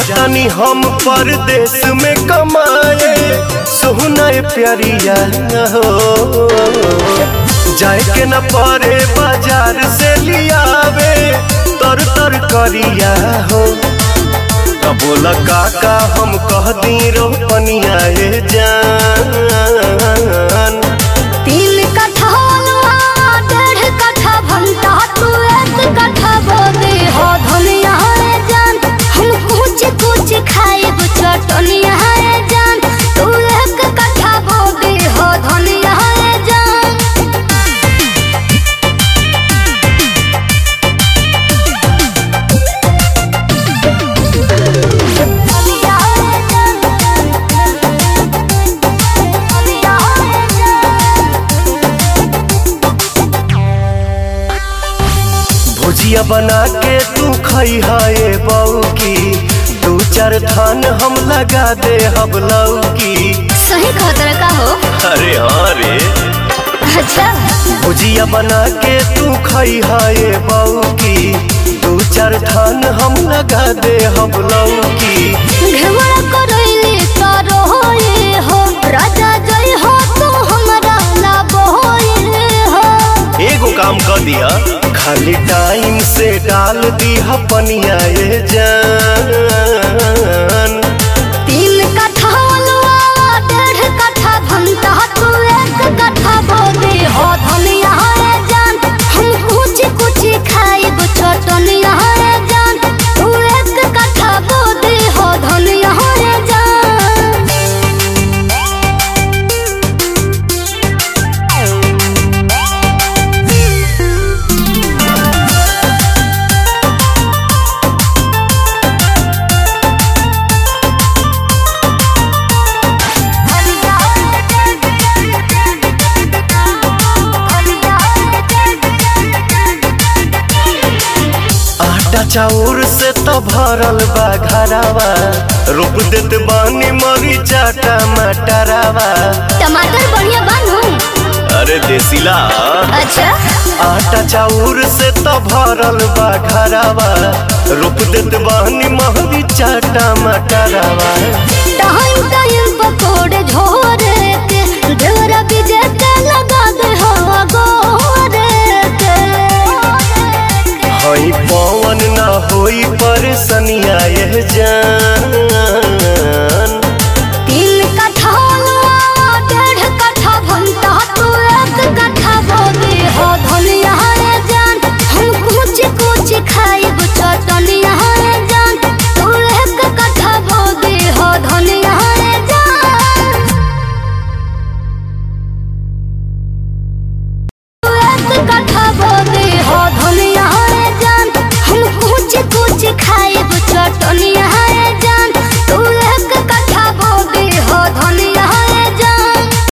जातनी हम परदेश में कमाए सोहना प्यारिया हो जाए के न परे बाजार से लियावे तर तर करिया हो तब बोला काका हम कह दी रोपनिया ए जान तीन कट्ठा हलवा डेढ़ कट्ठा भंटा तू एक कट्ठा बोदे हो धनिया रे जान हम कुछ कुछ खाएब चटनिया रे जान तू एक कट्ठा बोदे हो धनिया रे जान धनिया रे जान धनिया रे जान भुजिया बना के तू खई है बऊ की दू चार थान हम लगा दे हम लौकी सही खतरा का हो अरे हाँ रे अच्छा भुजिया बना के तू खई है बऊ की दू चार थान हम लगा दे हम लौकी घेवड़ा करैली तारो होए हो राजा जय हो तू हमरा लाबो होए हो एगो काम कर दिया खाली टाइम से डाल दिया पनिया ए जान तीन कट्ठा अलवा डेढ़ कट्ठा भंटा तू एक कट्ठा बोदे हो धनिया रे जान हम कुछ कुछ खाइब चटनिया रे जान तू एक कट्ठा बोदे हो धनिया रे जान आटा चाउर से तो भरल बा घरावा रोप देत बानी मरीचा टमाटरावा टमाटर बढ़िया बनू अरे देसीला अच्छा आटा चाउर से तो भरल बा घरावा रोप देत बानी मरीचा टमाटरावा टाइम टाइम पकोड़े झोरे के ढेरा बीजे के लगा दे हवा गोरे के हई पवन ना होई परेशानिया ये जान